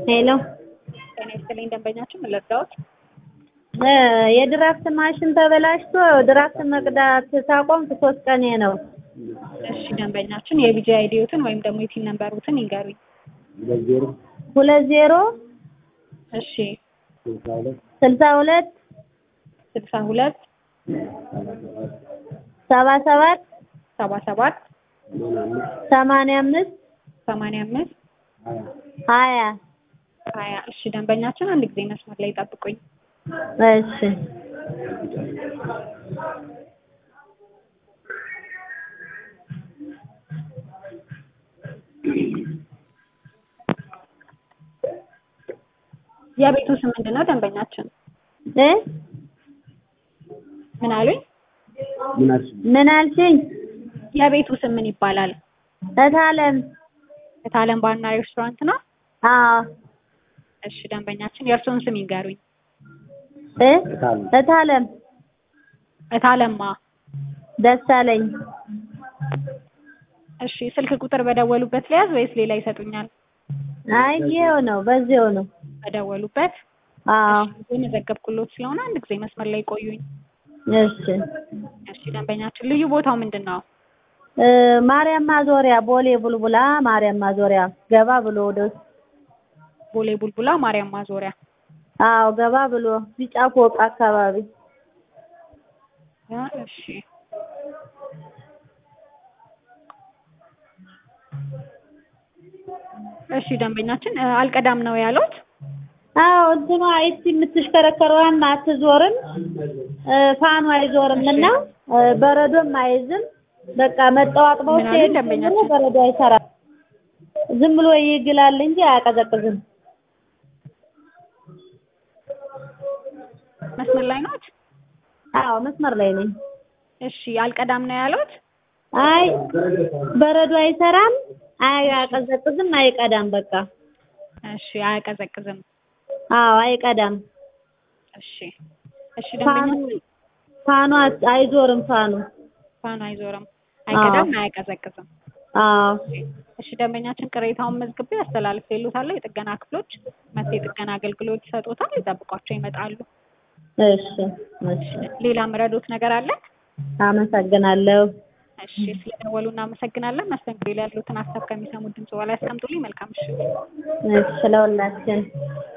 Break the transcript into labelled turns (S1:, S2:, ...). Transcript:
S1: ሄሎ
S2: ጤና ይስጥልኝ ደንበኛችን ምን ልርዳዎት?
S1: እ የድራፍት ማሽን ተበላሽቶ ድራፍት መቅዳት ሳቆምኩ ሶስት ቀኔ ነው።
S2: እሺ ደንበኛችን የቢጂ አይዲዎትን ወይም ደግሞ የፒን ነምበሩትን ይንገሩኝ።
S1: ሁለት ዜሮ
S2: እሺ
S1: ስልሳ ሁለት
S2: ስልሳ ሁለት
S1: ሰባ ሰባት
S2: ሰባ ሰባት
S1: ሰማንያ አምስት
S2: ሰማንያ አምስት
S1: ሀያ
S2: ሀያ እሺ ደንበኛችን አንድ ጊዜ መስመር ላይ ጠብቁኝ።
S1: እሺ
S2: የቤቱ ስም ምንድን ነው ደንበኛችን?
S1: እ
S2: ምን አሉኝ?
S1: ምን አልሽኝ?
S2: የቤቱ ስም ምን ይባላል?
S1: እታለም
S2: እታለም ባርና ሬስቶራንት ነው?
S1: አዎ
S2: እሺ ደንበኛችን የእርስዎን ስም ይንገሩኝ።
S1: እ እታለም
S2: እታለማ
S1: ደሳለኝ
S2: እሺ ስልክ ቁጥር በደወሉበት ሊያዝ ወይስ ሌላ ይሰጡኛል?
S1: አይ ይኸው ነው በዚያው ነው።
S2: በደወሉበት
S1: አዎ
S2: የመዘገብኩሎት ስለሆነ አንድ ጊዜ መስመር ላይ ቆዩኝ።
S1: እሺ
S2: እሺ ደንበኛችን ልዩ ቦታው ምንድን ነው?
S1: እ ማርያም ማዞሪያ ቦሌ ቡልቡላ ማርያም ማዞሪያ ገባ ብሎ ወደ ውስጥ
S2: ቦሌ ቡልቡላ ማርያም ማዞሪያ።
S1: አዎ ገባ ብሎ ቢጫ ፎቅ አካባቢ
S2: ያ እሺ እሺ ደንበኛችን እ አልቀዳም ነው ያሉት?
S1: አዎ እንትኗ ይቺ የምትሽከረከረዋም አትዞርም እ ፋኑ አይዞርም እና እ በረዶም አይዝም። በቃ መጠዋጥበው
S2: ምን አሉ
S1: ሲሄድ
S2: ደንበኛችን?
S1: በረዶ አይሰራም። ዝም ብሎ ይግላል እንጂ አያቀዘቅዝም።
S2: መስመር ላይ ናት?
S1: አዎ መስመር ላይ ነኝ።
S2: እሺ አልቀዳም ነው ያሉት?
S1: አይ በረዶ አይሰራም፣ አያቀዘቅዝም፣ አይቀዳም። በቃ
S2: እሺ አያቀዘቅዝም።
S1: አዎ አይቀዳም።
S2: እሺ እሺ
S1: ፋኑ
S2: ደንበኛችን
S1: ፋኑ አት- አይዞርም ፋኑ።
S2: ፋኑ አይዞርም፣ አይቀዳም፣ አያቀዘቅዝም።
S1: አዎ
S2: እሺ ደንበኛችን ቅሬታውን መዝግቤ አስተላልፌልዎታለሁ። የጥገና ክፍሎች መጥተው የጥገና አገልግሎት ይሰጡታል። ይጠብቋቸው ይመጣሉ።
S1: እሺ እሺ
S2: ሌላ ምረዶት ነገር አለ?
S1: አመሰግናለሁ።
S2: እሺ ስለደወሉ እናመሰግናለን። መስተንግዶ ላይ ያሉትን ሀሳብ ከሚሰሙት ድምጽ በላይ ያስቀምጡልኝ። መልካም ምሽት።
S1: እሺ ለሁላችን